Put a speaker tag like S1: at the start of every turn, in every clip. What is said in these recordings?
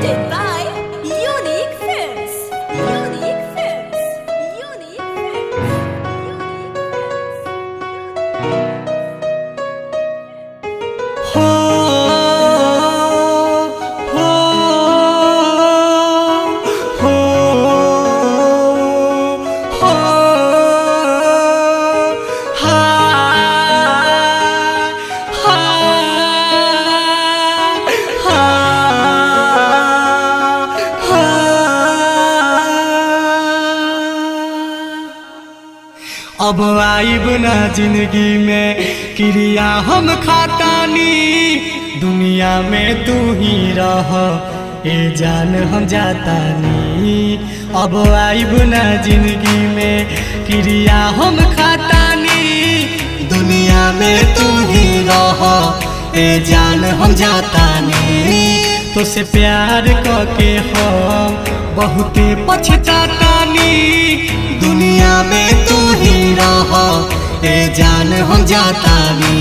S1: Presented by Unique Films. Unique Films. Unique Films. Unique Films.
S2: हो हो हो हो हा हा हा अब आइब ना जिंदगी में क्रिया हम खातानी दुनिया में तू ही रह ए जान हम जातानी अब आइब ना जिंदगी में क्रिया हम खातानी दुनिया में तू ही रह ए जान हम जातानी तो से प्यार करके हम बहुते पछतातानी दुनिया में तू ही रह ए जान हम जातानी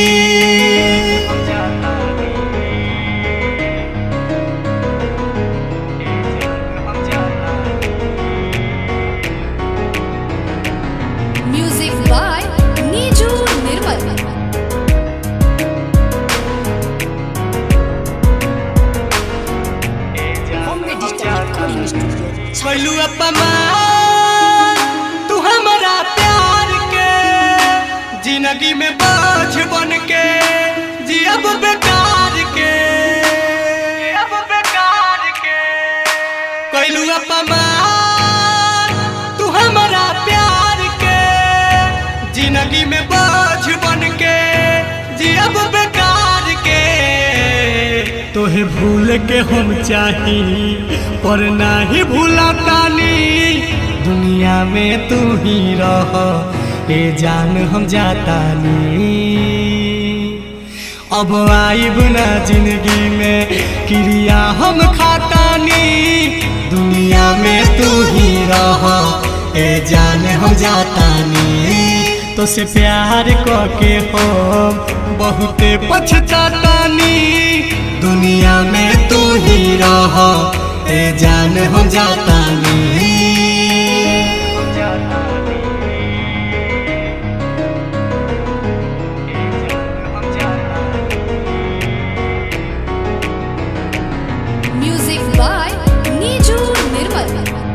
S1: Music by Niju Nirmal. Bombay Digital Recording Studio.
S2: कैलू अपमान तू हमारा प्यार के जिंदगी में बोझ बन के जियब बेकार के जियब बेकार के कैलू अपमान तू हमारा प्यार के जिंदगी में बोझ बन के जियब बेकार के तोहे भूल के हम चाही पर नाही भूला तानी दुनिया में तू ही रह ए जान हम जातानी अब आइब ना जिंदगी में क्रिया हम खातानी दुनिया में तू ही रह ए जान हम जातानी तो से प्यार करके हम बहुते पछतातानी दुनिया में तू ही रह ए जान हम जातानी
S1: Music by Niju Nirmal.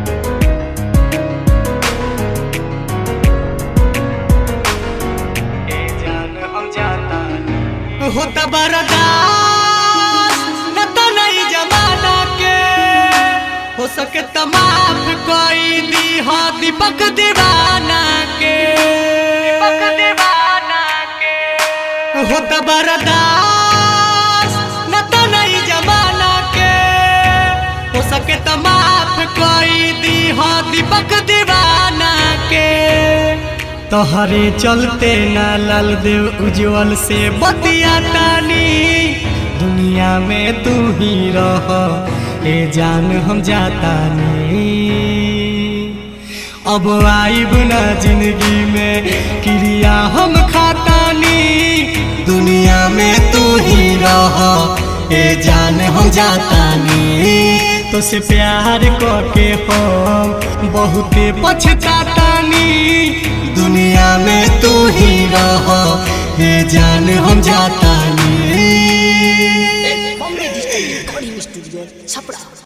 S2: होता बरदास न तो नहीं जमाना के हो सके तो माफ कोई दी हो दीपक दीवाना के दीपक दीवाना के होता बरदास न तो नहीं जमाना के हो सके तो माफ कोई दी हो दीपक दीवाना के तोहरे चलते ना लाल देव उज्जवल से बतिया तानी दुनिया में तू ही रह ए जान हम जातानी अब आइब ना जिंदगी में क्रिया हम खातानी दुनिया में तू ही रह ए जान हम जातानी तो से प्यार करके हम बहुते पछतातानी दुनिया में तू ही रह ए जान हम जातानी
S1: Bombay Digital Recording Studio. Chapra.